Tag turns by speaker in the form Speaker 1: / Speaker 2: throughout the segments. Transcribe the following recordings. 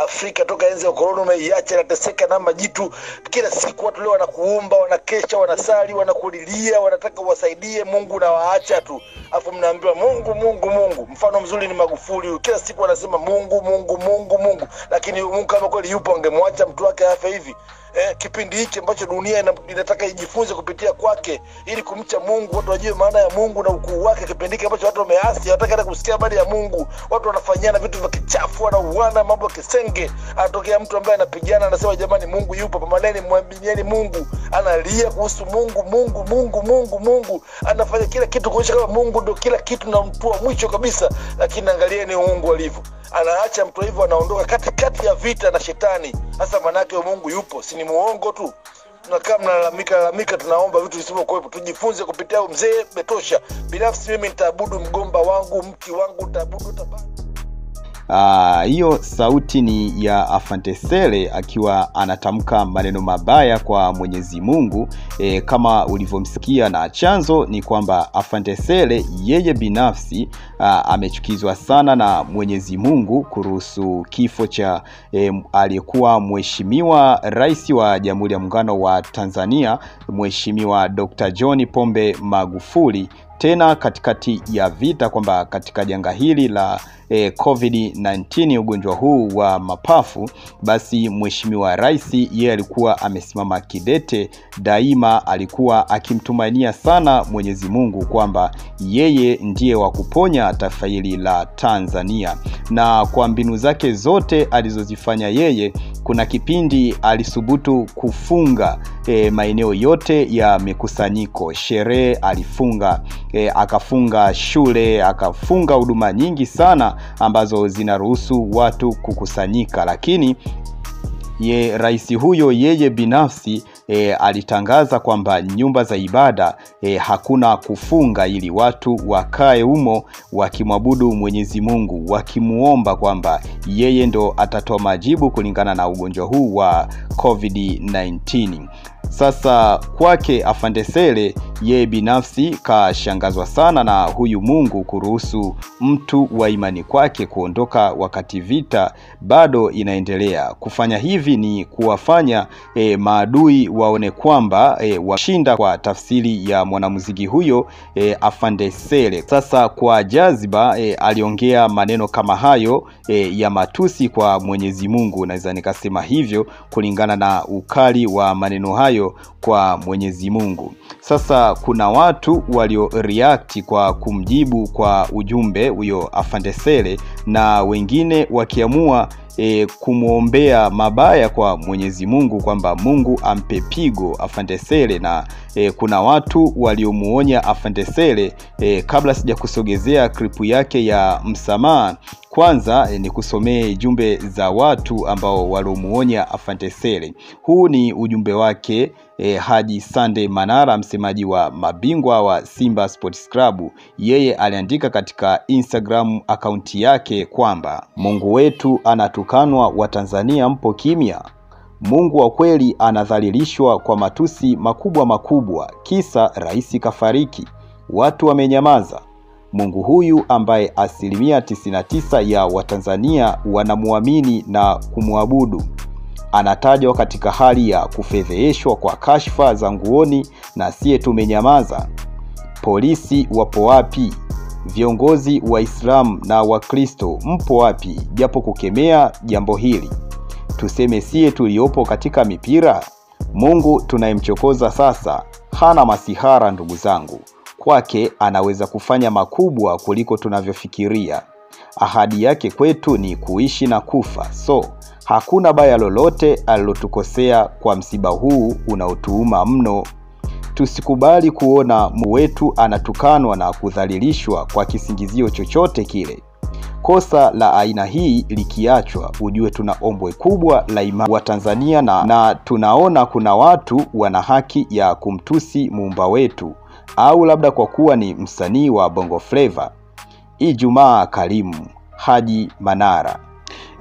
Speaker 1: Afrika toka enzi ya ukoloni umeiacha, inateseka na majitu. Kila siku watu leo wanakuomba, wanakesha, wanasali, wanakulilia, wanataka uwasaidie Mungu, na waacha tu, afu mnaambiwa Mungu, Mungu, Mungu. Mfano mzuri ni Magufuli huyu, kila siku anasema Mungu, Mungu, Mungu, Mungu, lakini Mungu kama kweli yupo angemwacha mtu wake afe hivi eh, kipindi hiki ambacho dunia ina, inataka ijifunze kupitia kwake ili kumcha Mungu, watu wajue maana ya Mungu na ukuu wake. Kipindi hiki ambacho watu wameasi, hawataki hata kusikia habari ya Mungu, watu wanafanyana vitu vya kichafu, wanauana mambo ya kisenge. Anatokea mtu ambaye anapigana, anasema jamani, Mungu yupo, pamaneni, mwambieni Mungu. Analia kuhusu Mungu, Mungu, Mungu, Mungu, Mungu, anafanya kila kitu kuonyesha kama Mungu ndio kila kitu na mtu wa mwisho kabisa, lakini angalieni Mungu alivyo anaacha mtu hivyo, anaondoka katikati ya vita na shetani. Sasa manake Mungu yupo, si ni muongo tu? Tunakaa mnalalamika lalamika, tunaomba vitu visivyokuwepo. Tujifunze kupitia mzee Betosha. Binafsi mimi nitaabudu mgomba wangu, mti wangu nitaabudu tabani.
Speaker 2: hiyo uh, sauti ni ya Afantesele akiwa anatamka maneno mabaya kwa Mwenyezi Mungu e, kama ulivyomsikia, na chanzo ni kwamba Afantesele yeye binafsi uh, amechukizwa sana na Mwenyezi Mungu kuruhusu kifo cha e, aliyekuwa mheshimiwa rais wa Jamhuri ya Muungano wa Tanzania Mheshimiwa Dr. John Pombe Magufuli tena katikati ya vita kwamba katika janga hili la eh, COVID-19 ugonjwa huu wa mapafu, basi mheshimiwa rais yeye alikuwa amesimama kidete daima, alikuwa akimtumainia sana Mwenyezi Mungu kwamba yeye ndiye wa kuponya taifa hili la Tanzania, na kwa mbinu zake zote alizozifanya yeye, kuna kipindi alisubutu kufunga eh, maeneo yote ya mikusanyiko, sherehe alifunga E, akafunga shule akafunga huduma nyingi sana ambazo zinaruhusu watu kukusanyika, lakini ye rais huyo yeye binafsi e, alitangaza kwamba nyumba za ibada e, hakuna kufunga ili watu wakae humo wakimwabudu Mwenyezi Mungu wakimuomba kwamba yeye ndo atatoa majibu kulingana na ugonjwa huu wa COVID-19. Sasa kwake Afandesele yeye binafsi kashangazwa sana na huyu Mungu kuruhusu mtu wa imani kwake kuondoka wakati vita bado inaendelea. Kufanya hivi ni kuwafanya e, maadui waone kwamba e, washinda, kwa tafsiri ya mwanamuziki huyo e, Afandesele. Sasa kwa jaziba e, aliongea maneno kama hayo e, ya matusi kwa Mwenyezi Mungu, naweza nikasema hivyo kulingana na ukali wa maneno hayo kwa Mwenyezi Mungu. Sasa kuna watu walio react kwa kumjibu kwa ujumbe huyo Afandesele na wengine wakiamua e, kumwombea mabaya kwa Mwenyezi Mungu kwamba Mungu ampe pigo Afandesele, na e, kuna watu waliomuonya Afandesele. E, kabla sija kusogezea klipu yake ya msamaha, kwanza e, ni kusomee jumbe za watu ambao waliomuonya Afandesele. Huu ni ujumbe wake e, Haji Sande Manara, msemaji wa mabingwa wa Simba Sports Club. Yeye aliandika katika Instagram akaunti yake kwamba Mungu wetu anatukanwa, Watanzania mpo kimya. Mungu wa kweli anadhalilishwa kwa matusi makubwa makubwa, kisa rais kafariki, watu wamenyamaza. Mungu huyu ambaye asilimia 99 ya Watanzania wanamwamini na kumwabudu anatajwa katika hali ya kufedheheshwa kwa kashfa za nguoni, na siye tumenyamaza. Polisi wapo wapi? Viongozi Waislamu na Wakristo mpo wapi, japo kukemea jambo hili? Tuseme siye tuliopo katika mipira? Mungu tunayemchokoza sasa hana masihara, ndugu zangu. Kwake anaweza kufanya makubwa kuliko tunavyofikiria. Ahadi yake kwetu ni kuishi na kufa, so hakuna baya lolote alilotukosea kwa msiba huu unaotuuma mno. Tusikubali kuona Mungu wetu anatukanwa na kudhalilishwa kwa kisingizio chochote kile. Kosa la aina hii likiachwa, ujue tuna ombwe kubwa la imani wa Tanzania na, na tunaona kuna watu wana haki ya kumtusi muumba wetu, au labda kwa kuwa ni msanii wa Bongo Flava. Ijumaa karimu. Haji Manara.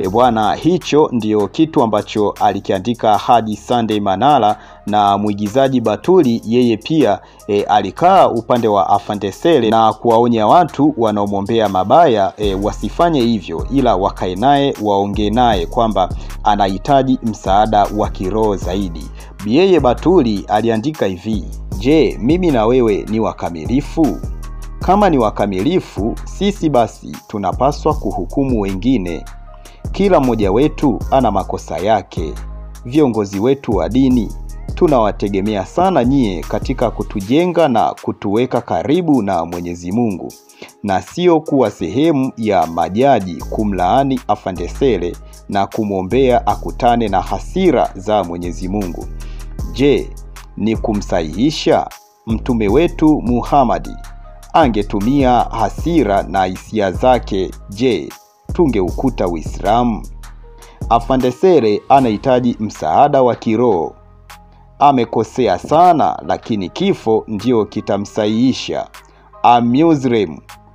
Speaker 2: E bwana, hicho ndio kitu ambacho alikiandika Haji Sunday Manara, na mwigizaji Batuli yeye pia e, alikaa upande wa Afande Sele na kuwaonya watu wanaomwombea mabaya e, wasifanye hivyo, ila wakae naye waongee naye kwamba anahitaji msaada wa kiroho zaidi. Yeye Batuli aliandika hivi: Je, mimi na wewe ni wakamilifu? Kama ni wakamilifu, sisi basi tunapaswa kuhukumu wengine. Kila mmoja wetu ana makosa yake. Viongozi wetu wa dini tunawategemea sana nyie katika kutujenga na kutuweka karibu na Mwenyezi Mungu, na sio kuwa sehemu ya majaji kumlaani Afande Sele na kumwombea akutane na hasira za Mwenyezi Mungu. Je, ni kumsahihisha? Mtume wetu Muhamadi angetumia hasira na hisia zake, je, tungeukuta Uislamu? Afande Sele anahitaji msaada wa kiroho. Amekosea sana, lakini kifo ndio kitamsahihisha. I'm Muslim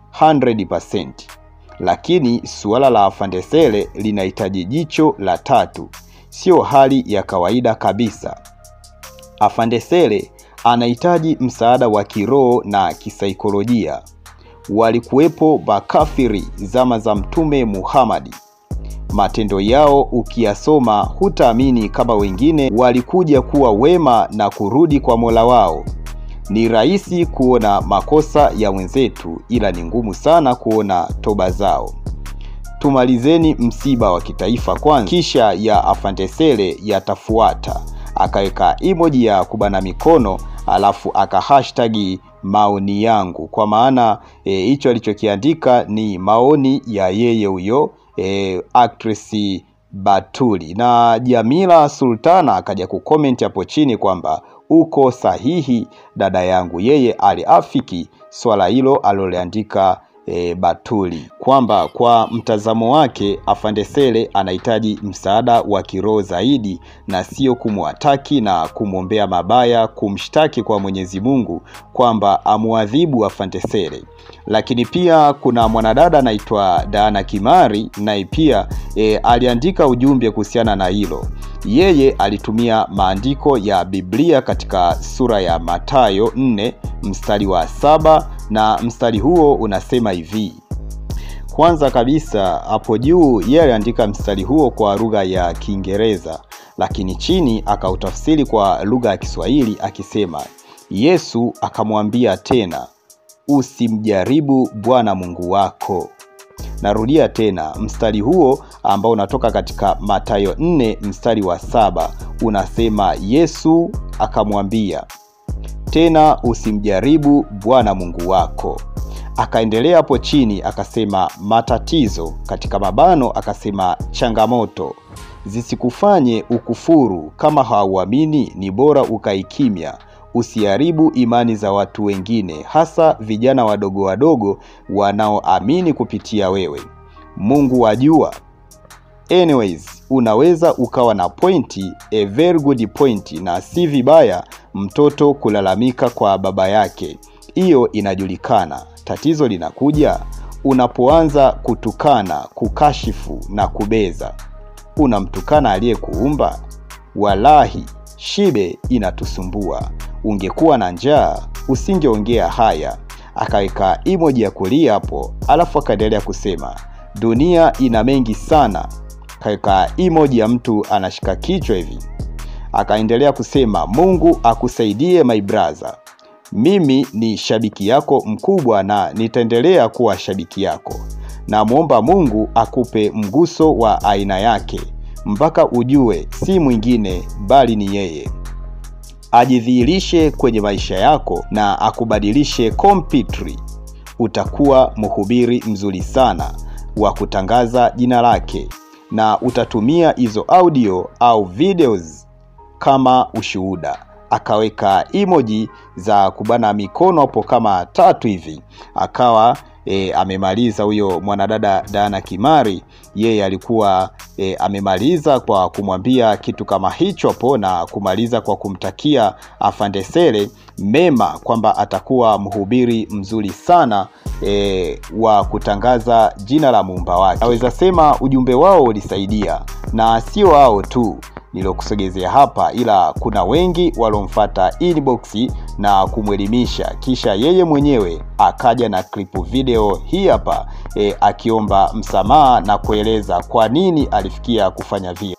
Speaker 2: 100%. Lakini suala la Afande Sele linahitaji jicho la tatu, sio hali ya kawaida kabisa. Afande Sele anahitaji msaada wa kiroho na kisaikolojia. Walikuwepo makafiri zama za Mtume Muhamadi. Matendo yao ukiyasoma, hutaamini kama wengine walikuja kuwa wema na kurudi kwa Mola wao. Ni rahisi kuona makosa ya wenzetu, ila ni ngumu sana kuona toba zao. Tumalizeni msiba wa kitaifa kwanza, kisha ya Afande Sele yatafuata. Akaweka emoji ya kubana mikono, alafu aka hashtagi maoni yangu, kwa maana hicho e, alichokiandika ni maoni ya yeye huyo e, actress Batuli. Na Jamila Sultana akaja kucomment hapo chini kwamba uko sahihi dada yangu, yeye aliafiki swala hilo aliloliandika e, Batuli kwamba kwa mtazamo wake Afande Sele anahitaji msaada wa kiroho zaidi na sio kumwataki na kumwombea mabaya, kumshtaki kwa Mwenyezi Mungu kwamba amuadhibu Afande Sele. Lakini pia kuna mwanadada anaitwa Dana Kimari naye pia e, aliandika ujumbe kuhusiana na hilo. Yeye alitumia maandiko ya Biblia katika sura ya Mathayo 4 mstari wa saba na mstari huo unasema hivi. Kwanza kabisa hapo juu yeye aliandika mstari huo kwa lugha ya Kiingereza, lakini chini akautafsiri kwa lugha ya Kiswahili akisema, Yesu akamwambia tena, usimjaribu Bwana Mungu wako. Narudia tena mstari huo ambao unatoka katika Mathayo 4 mstari wa saba unasema, Yesu akamwambia tena usimjaribu Bwana Mungu wako. Akaendelea hapo chini akasema, matatizo katika mabano, akasema changamoto zisikufanye ukufuru. Kama hauamini ni bora ukaikimya, usiharibu imani za watu wengine, hasa vijana wadogo wadogo wanaoamini kupitia wewe. Mungu wajua. Anyways, unaweza ukawa na pointi, a very good point, na si vibaya mtoto kulalamika kwa baba yake, hiyo inajulikana. Tatizo linakuja unapoanza kutukana, kukashifu na kubeza. Unamtukana aliyekuumba? Walahi, shibe inatusumbua. Ungekuwa na njaa usingeongea haya. Akaweka emoji ya kulia hapo, alafu akaendelea kusema dunia ina mengi sana. Kaweka emoji ya mtu anashika kichwa hivi. Akaendelea kusema Mungu akusaidie my brother, mimi ni shabiki yako mkubwa na nitaendelea kuwa shabiki yako. Namwomba Mungu akupe mguso wa aina yake mpaka ujue si mwingine bali ni yeye, ajidhihirishe kwenye maisha yako na akubadilishe completely. Utakuwa mhubiri mzuri sana wa kutangaza jina lake na utatumia hizo audio au videos kama ushuhuda. Akaweka emoji za kubana mikono hapo kama tatu hivi, akawa e, amemaliza huyo mwanadada Dana Kimari. Yeye alikuwa e, amemaliza kwa kumwambia kitu kama hicho hapo na kumaliza kwa kumtakia Afande Sele mema kwamba atakuwa mhubiri mzuri sana e, wa kutangaza jina la muumba wake. Naweza sema ujumbe wao ulisaidia, na sio wao tu nilokusogezea hapa, ila kuna wengi waliomfata inbox na kumwelimisha, kisha yeye mwenyewe akaja na klipu video hii hapa e, akiomba msamaha na kueleza kwa nini alifikia kufanya vile.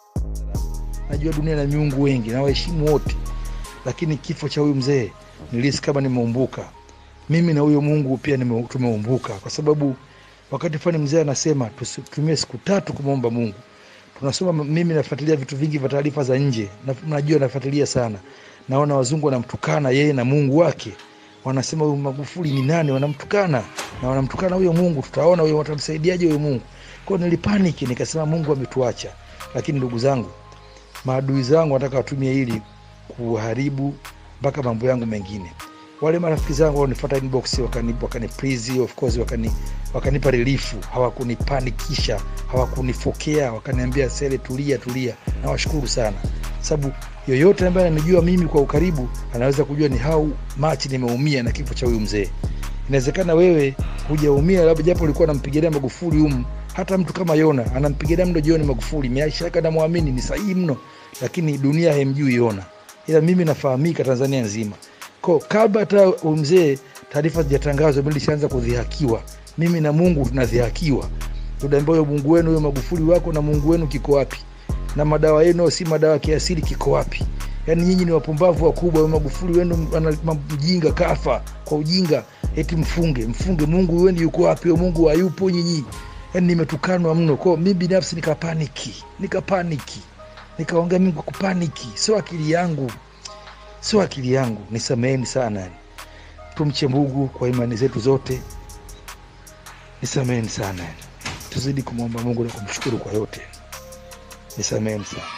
Speaker 3: najua dunia na miungu wengi na waheshimu wote lakini kifo cha huyu mzee nilihisi kama nimeumbuka mimi na huyo mungu pia nime- tumeumbuka kwa sababu wakati fulani mzee anasema tusitumie siku tatu kumwomba mungu tunasoma mimi nafuatilia vitu vingi vya taarifa za nje na, najua nafuatilia sana naona wazungu wanamtukana yeye na mungu wake wanasema huyu magufuli ni nani wanamtukana na wanamtukana huyo mungu tutaona huyo watamsaidiaje huyo mungu kwao nilipaniki nikasema mungu ametuacha lakini ndugu zangu maadui zangu wanataka watumie hili kuharibu mpaka mambo yangu mengine wale marafiki zangu wanifuata inbox wakani, wakani please, of course wakani, wakanipa relifu hawakunipanikisha hawakunifokea wakaniambia sele tulia tulia nawashukuru sana sababu yoyote ambaye ananijua mimi kwa ukaribu anaweza kujua ni how much nimeumia na kifo cha huyu mzee inawezekana wewe hujaumia labda japo ulikuwa nampigilia magufuli humu hata mtu kama yona anampigilia mno jioni magufuli maisha yake anamwamini ni sahihi mno lakini dunia haimjui yona ila mimi nafahamika tanzania nzima ko kabla hata huyu mzee taarifa zijatangazwa mi lishaanza kudhihakiwa mimi na mungu tunadhihakiwa tunaambia huyo mungu wenu huyo magufuli wako na mungu wenu kiko wapi na madawa yenu si madawa ya kiasili kiko wapi yaani nyinyi ni wapumbavu wakubwa huyo magufuli wenu ana- ma- mjinga kafa kwa ujinga eti mfunge mfunge mungu wenu yuko wapi huyo mungu hayupo nyinyi yaani nimetukanwa mno kwao mi binafsi nikapaniki nikapaniki nikaongea mimi kwa kupaniki sio akili yangu sio akili yangu nisameheni sana yani tumche mungu kwa imani zetu zote nisameheni sana yani tuzidi kumwomba mungu na kumshukuru kwa yote nisameheni sana